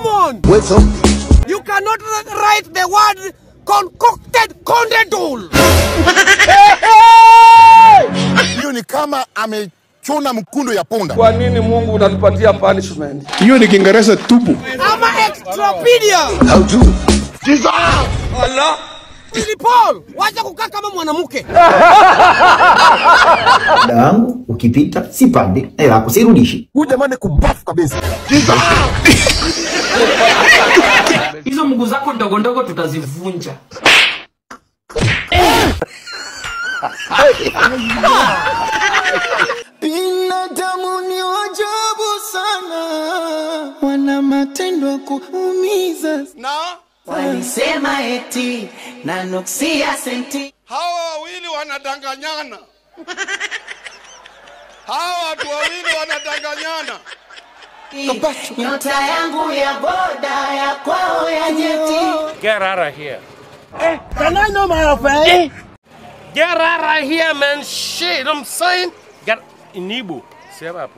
Solomon, Weso. you cannot write the word concocted condedol. Hiyo ni kama amechuna mkundo ya punda. Kwa nini Mungu unatupatia punishment? hiyo ni kiingereza tupu Ama extropedia. How to? Allah. Billy Paul, wacha kukaa kama mwanamke. Muda wangu ukipita sipandi na yako sirudishi. Huyu jamani kubafu kabisa. hizo mguu zako ndogo ndogo tutazivunja Binadamu ni wajabu sana, wana matendo ya kuumiza. Walisema eti nanuksia senti Hawa wawili wanadanganyana. Hawa watu wawili wanadanganyana. nyota yangu ya boda ya kwao ya jeti Get out of here. Can I know my friend? Get out of here, man. Shit, you know what I'm saying? Get Inibu. Sema hapo.